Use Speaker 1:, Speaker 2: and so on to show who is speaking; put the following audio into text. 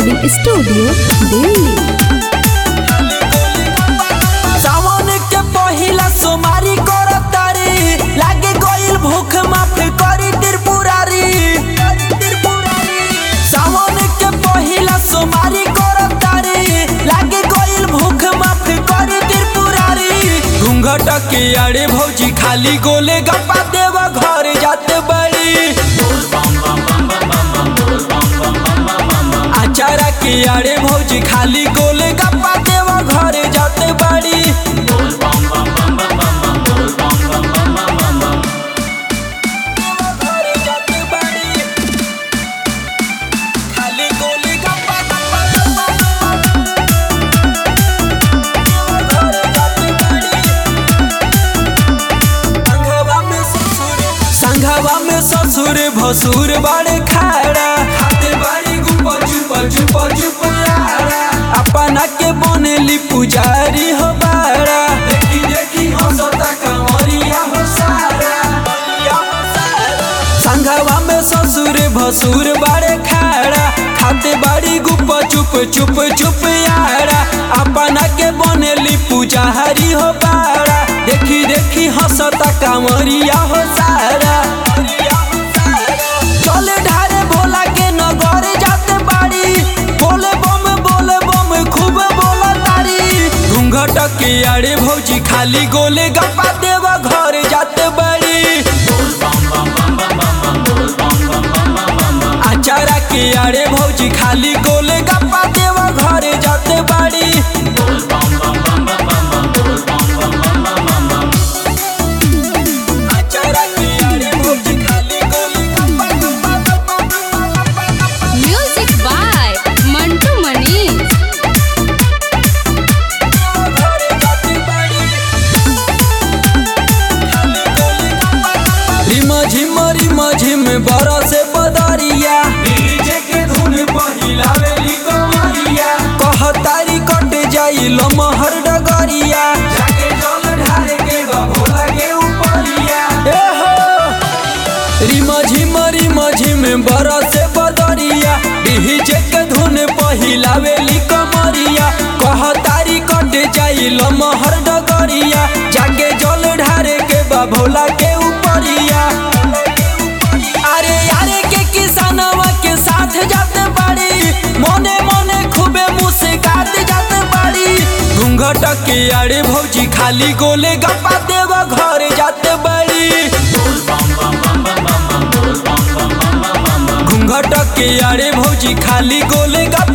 Speaker 1: Recording studio Delhi
Speaker 2: सावन के पहिला सोमारी करतारी लागे गइल भूख माफ करी त्रिपुरारी सावन के पहिला सोमारी करतारी लागे गइल भूख माफ करी त्रिपुरारी घूंघट के अड़े भौजी खाली गोले गप्पा देव घर जाते बड़ी अचारा के आड़े भौजी खाली गोले गप्पा देवा घरे जाते बाड़ी घरे जाते बाड़ी। खाली गोले गप्पा, गप्पा, गप्पा, गप्पा। देवा घरे जाते बाड़ी। संघवा में ससुर संघवा में ससुर भसुर बड़े खाड़ा खाते बाड़ी गुपा चुपा चुपा चुपयारा अपना के बनेली पुजारी हो बाड़ा देखी देखी हंसता कंवरिया हो सारा संघवा में ससुर भसुर बड़े खाड़ा खाते बाड़ी गुपा चुप चुप चुप यारा अपना के बनेली पुजारी हो बाड़ा देखी देखी हंसता कांवरिया हो सारा चले ढारे भोला के नगर जाते बाड़ी बोले बम बोले बम खूब बोला तारी घूंघट के आड़े भौजी खाली गोले गप्पा देवा घर जाते बाड़ी अचारा के आड़े भौजी खाली गोले गप्पा देवा घरे जाते बाड़ी अचारा के आड़े भौजी खाली गोले गप्पा गप्पा गप्पा गप्पा गप्पा गप्पा
Speaker 1: म्यूजिक बाय मंटू मनीष
Speaker 2: घरे जाते बाड़ी खाली गोले गप्पा गप्पा रिमा झिम रिमा झिम बरसे बदरिया डीजे के धुन पहिलावेली कमरिया कहतारी कट जाई लमहर डगरिया जाके जल ढारे के बा भोला के उपरिया ए हो रिमा झिम रिमा झिम बरसे बदरिया डीजे के धुन पहिलावेली कमरिया कहतारी कट जाई लमहर डगरिया जाके जल ढारे के बा भोला के उपरिया अरे यारे के किसानवा के साथ जाते बाड़ी मोने मोने खूबे मुस्कात जाते बाड़ी घूंघट के आड़े भौजी खाली गोले गप्पा देवा घर जाते बाड़ी घूंघट के आड़े भौजी खाली गोले गप्पा